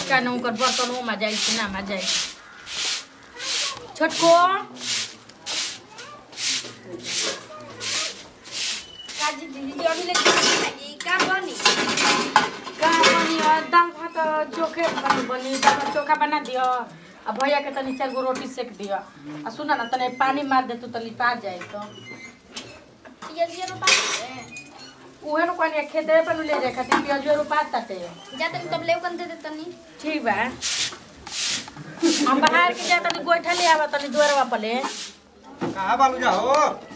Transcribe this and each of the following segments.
का न ओकर बर्तनों में जाइ छै ना में जाइ छोटको काजी दीदी अभी ले का बनी का बनी और दाल भात और चोखे बनी बनी दाल भात चोखा बना दियो आ भैया के तनी चार गो रोटी सेक दियो आ सुना ना तने पानी मार दे तू तो लिपा जाए तो ये ये रोपा है उहे नु कोनी खेते पर ले जाए खातिर पियाजो रोपा ताटे जा तनी तब ले कन दे दे तनी ठीक बा हम बाहर के जा तनी गोइठा ले आवा तनी दुआरवा पर ले कहाँ बालू जा हो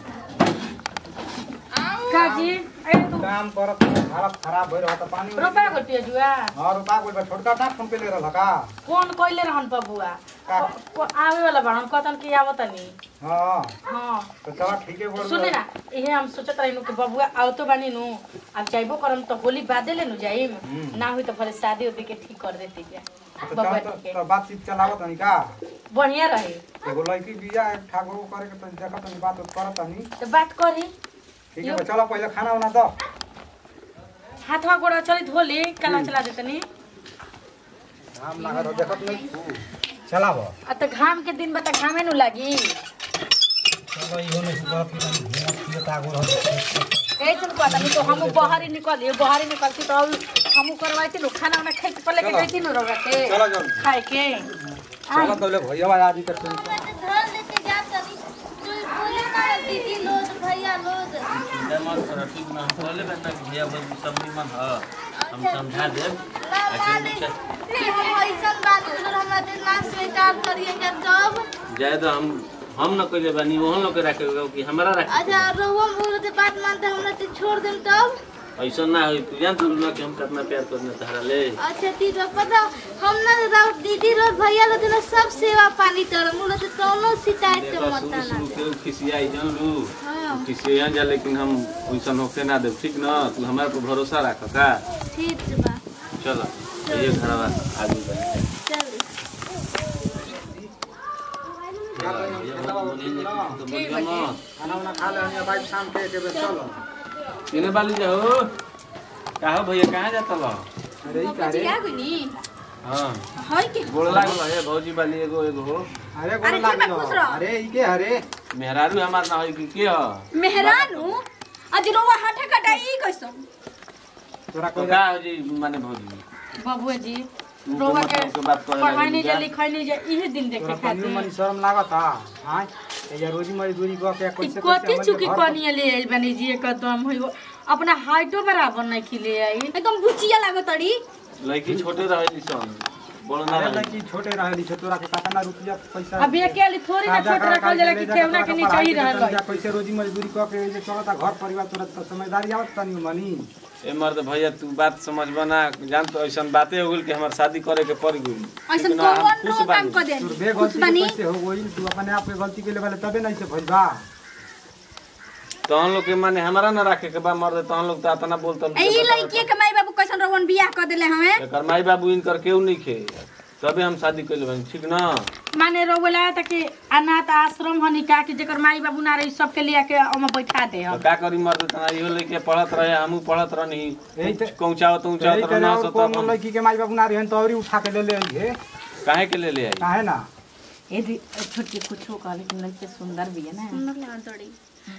काजी ए तू काम करत हालत खराब भइल रहत पानी उनी- रोपा गो पियाजुआ हाँ रुपा गइल बा छोटका टा फोन पे ले रहल का कौन कइले रहन बबुआ का? को आवे वाला बाड़न कतन के आवतनी हाँ हां तो चला ठीक है बोल सुने ना इहे हम सोचत रही कि बबुआ आओ तो बानी नु अब जाइबो करम तो होली बादे ले नु जाइम हम्म। ना हुई तो भले शादी उदी के ठीक कर देती जा तो बबुआ चल के तो बातचीत चलावत हनी का बढ़िया रही एगो लड़की बिया एक ठाकुर को करे के तनी देखत हनी बात उत करत हनी तो बात करी ठीक है बा, चलो पहले खाना उना दो हाथवा गोड़ा चली धोली कला चला देतनी काम लागत हो देखत नहीं चलाबो आ तो घाम के दिन बता घामे नु लागी चलो इहो नहीं सुबह की तनी घूमत फिरत आगो रह कैसे पता नहीं तो हम बाहर ही निकल बाहर ही निकलती तो हम करवाई नु खाना वाना खाई के पहले के चलो। गई नु रोगा के चलो जल्दी खाए के चलो तो ले भैया आज तक तुम धर लेते जा तनी तू बोले ना दीदी लोग भैया लोग मत कर ठीक ना हम बोले बता कि भैया बस सब निमन ह हम समझा देब ना माने कि हम ऐसन बात कर हमरा दिन ना स्वीकार करिए के जब जाए तो हम हम न कइले बानी ओहन लोग के रखे कि हमरा रखे अच्छा रोहम बोलते बात मानते हमरा ते छोड़ देम तब ऐसा ना होई तू जान तू ना कि हम कितना प्यार करने तहरा ले अच्छा ठीक है पता हम ना राव दीदी रो भैया रो दिन सब सेवा पानी कर मुले तो कोनो शिकायत के देखो मत शुरू ना शुरू के खिसियाई जान लू हां खिसिया जा लेकिन हम वैसन होके ना देब ठीक ना तू हमारे पर भरोसा रख का ठीक बा चलो ये घरवा आगे बढ़ चल खाना उना खा ले हनी भाई शाम के के बेर चलो किने बाली जाओ का हो भैया कहाँ जाता लो अरे ई का रे क्या गनी हाँ होय के गोड़ लागल है भौजी बाली एगो एगो हो अरे अरे गोला ठीक बा, खुश रहो। अरे ई के अरे मेहरारू हमार ना होई कि के ह मेहरानू आज रोवा हाथा कटाई कैसो तोरा तो कोई का हो जी माने भौजी बबुआ जी तू रोवा तो के मतलब के बात करे पढ़ाई लगी नहीं जा। जा लिखाई नहीं जा इहे दिन देखे तोरा तनियो मनी खातिर शर्म लागत हा हां या रोजी मजदूरी क के ई कैसे कथी चुकी कनिया ले आइल बानी जी एकदम होइगो अपना हाइटो बराबर नहीं खिले आई एकदम बुचिया लागो तड़ी लड़की छोटे रहे सन बड़ ना अरे रहे लड़की छोटे रहली छोटोरा के कितना रुपया पैसा अभी अकेले थोड़ी ना छोट रखल जाला कि केवना के नीचे ही रहल जा कैसे रोजी मजदूरी क के जे चलता घर परिवार तोरा त समझदारी आवत तनी मनी ए मर्द भैया तू बात समझ बना जान तो ऐसा बातें हो गइल कि हमार शादी करे के पड़ गइल ऐसन लेकिन हम कौन खुश रो काम बानी। कर दे तोर बे खुश गलती बनी कैसे हो गइल तू अपने आप के गलती के लेवल तबे नहीं से भइल बा तहन लोग के माने हमारा ना रखे के बा मर्द तहन लोग तो इतना बोलता ए ई लड़की के माई बाबू कैसन रोवन बियाह कर देले हमें एकर माई बाबू इनकर केहू नहीं खे तबे हम शादी कइले बानी ठीक ना माने रोवला त कि अनाथ आश्रम हनी का कि जेकर माई बाबू ना रही सबके लिया के ओमे बैठा दे तो हम का करी मर्द तना इहो लेके पढ़त रहे हमहू पढ़त रहनी यही ते- पहुंचावत यही पहुंचावत करे ना और सो कौन तब लड़की के माई बाबू ना रहन तो औरी उठा के ले ले हे काहे के ले ले आई काहे ना यदि छोटी कुछो कह लेकिन लड़के सुंदर भी है ना सुंदर लागन तड़ी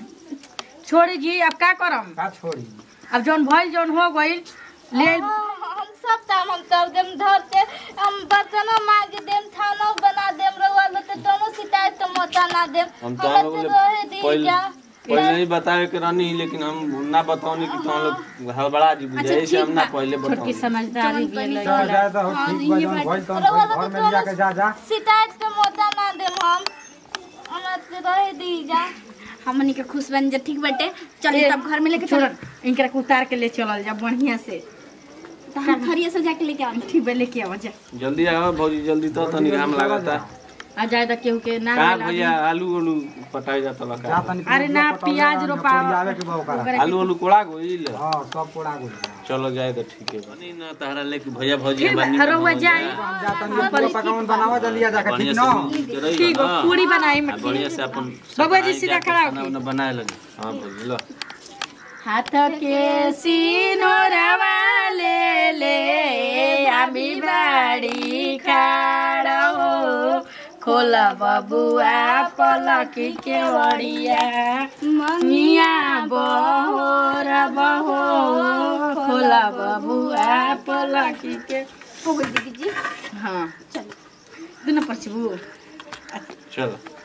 छोड़ी जी अब का करम का छोड़ी अब जौन भइल जौन हो गइल ले हम सब काम हम कर देम धर के हम बर्तन मांग देम खाना बना देम रउआ लोग के दोनों शिकायत के मौका ना देम हम तो हमरा लोग तो ले- रहे दी पहले जा पहले ही बतावे के रहनी लेकिन हम ना बताओनी कि तुम लोग हड़बड़ा जी बुझाई से हम ना पहले छोटकी बताओ समझदारी भी है चल लड़का जाए तो हाँ, ठीक बा ये जौन बात- भइल तौन रउआ भइल, लोग घर के में जाके जा जा शिकायत के मौका ना देम हम हमरा तो रहे दी जा हमनी के खुश बन जा ठीक बाटे चलिए तब घर में लेके छोड़ चल इनकरा के उतार के ले चलल जा बढ़िया से हम खरिया से जाके लेके आवे ठीक बे लेके आवा जा जल्दी आओ भौजी जल्दी तो तनी घाम लागता आ जाए त केहू के ना का मिला भैया आलू आलू पटाई जाता जा लगा तनी अरे ना, प्याज रोपाव। आवे के बा ओकरा आलू आलू कोड़ा गइल हां सब पोड़ा गेल चलो जाए तो ठीक है बनी ना तहरा लेके भैया भौजी ठीक बा, हमार निमन रउआ हो जाए। जाए। जा तनी पूरा पकवान बनावा जल्दी जाके बढ़िया ठीक से न मिल के रही ठीक हो बा, ना। पूरी बनाई आ, में बढ़िया से अपन बाबा जी सफाई सीधा जाके खड़ा खाना होके। उना बनाए लगे हाँ भौजी लो हाथ के सिनोरवा ले ले आमी बाई बाड़ी खाड़ा हो खोला बबुआ पलकी के वड़िया मिया बहोर बहो खोला बबुआ पलकी के हो गई दीदी जी हाँ दुनू पछबू चलो